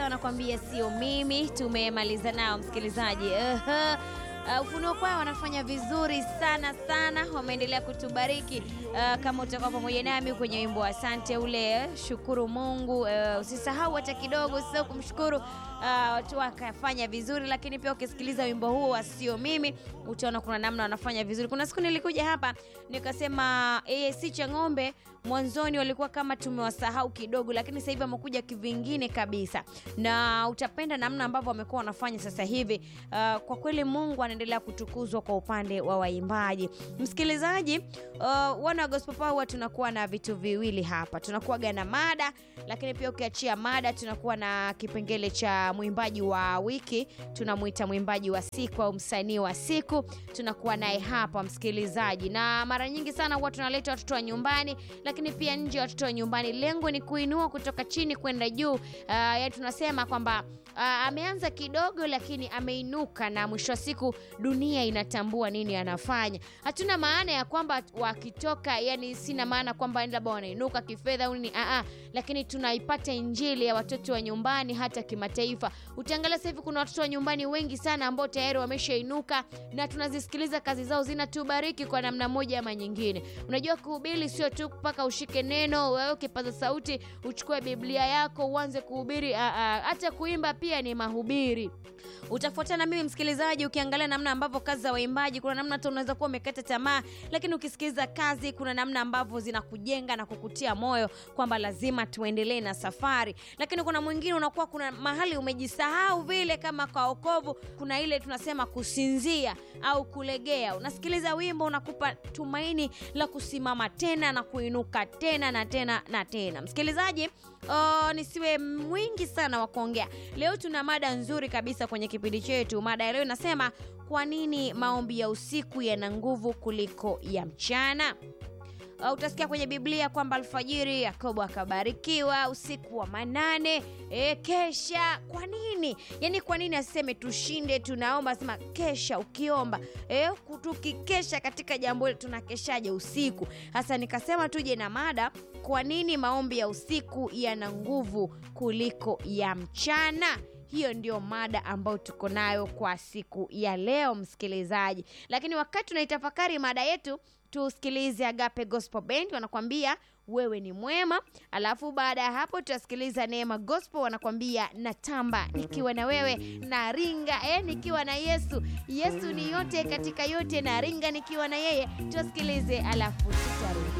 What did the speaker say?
Wanakwambia sio mimi. Tumemaliza nao msikilizaji. Uh, uh, Ufunuo Kwaya wanafanya vizuri sana sana, wameendelea kutubariki. Uh, kama utakuwa pamoja nami kwenye wimbo wa asante ule, shukuru Mungu. Uh, usisahau hata kidogo, usisahau kumshukuru uh, watu wakafanya vizuri, lakini pia ukisikiliza wimbo huo wa sio mimi utaona kuna namna wanafanya vizuri. Kuna siku nilikuja hapa nikasema AAC Chang'ombe mwanzoni walikuwa kama tumewasahau kidogo, lakini sasa hivi wamekuja kivingine kabisa, na utapenda namna ambavyo wamekuwa wanafanya sasa hivi. Uh, kwa kweli Mungu anaendelea kutukuzwa kwa upande wa waimbaji. Msikilizaji, uh, wana wa Gospel Power huwa tunakuwa na vitu viwili hapa, tunakuwaga na mada, lakini pia ukiachia mada tunakuwa na kipengele cha mwimbaji wa wiki, tunamwita mwimbaji wa siku au msanii wa siku, tunakuwa naye hapa msikilizaji, na mara nyingi sana huwa tunaleta watoto wa nyumbani lakini pia nje ya watoto wa nyumbani. Lengo ni kuinua kutoka chini kwenda juu. Uh, yaani tunasema kwamba uh, ameanza kidogo lakini ameinuka, na mwisho wa siku dunia inatambua nini anafanya. Hatuna maana ya kwamba wakitoka, yani sina maana kwamba labda wanainuka kifedha au nini, ah, lakini tunaipata injili ya watoto wa nyumbani hata kimataifa. Utaangalia sasa hivi kuna watoto wa nyumbani wengi sana ambao tayari wameshainuka na tunazisikiliza kazi zao, zinatubariki kwa namna moja ama nyingine. Unajua kuhubiri sio tu mpaka ushike neno wewe ukipaza sauti uchukue Biblia yako uanze kuhubiri. Hata kuimba pia ni mahubiri. Utafuatana mimi msikilizaji, ukiangalia namna ambavyo kazi za waimbaji, kuna namna hata unaweza kuwa umekata tamaa, lakini ukisikiliza kazi, kuna namna ambavyo zinakujenga na kukutia moyo kwamba lazima tuendelee na safari. Lakini kuna mwingine unakuwa kuna mahali umejisahau vile, kama kwa wokovu, kuna ile tunasema kusinzia au kulegea. Unasikiliza wimbo unakupa tumaini la kusimama tena na kuinuka tena na tena na tena. Msikilizaji, oh, nisiwe mwingi sana wa kuongea. Leo tuna mada nzuri kabisa kwenye kipindi chetu. Mada ya leo inasema kwa nini maombi ya usiku yana nguvu kuliko ya mchana? Uh, utasikia kwenye Biblia kwamba alfajiri Yakobo akabarikiwa, usiku wa manane e, kesha. Kwa nini? Yaani kwa nini asiseme tushinde tunaomba, asema kesha ukiomba. E, tukikesha katika jambo hili tunakeshaje usiku? Hasa nikasema tuje na mada, kwa nini maombi ya usiku yana nguvu kuliko ya mchana? Hiyo ndio mada ambayo tuko nayo kwa siku ya leo msikilizaji, lakini wakati tunaitafakari mada yetu tusikilize Agape Gospel Band wanakwambia wewe ni mwema, alafu baada ya hapo tutasikiliza Neema Gospel wanakwambia natamba nikiwa na wewe na ringa eh, nikiwa na Yesu. Yesu ni yote katika yote, na ringa nikiwa na yeye. Tusikilize alafu tutarudi.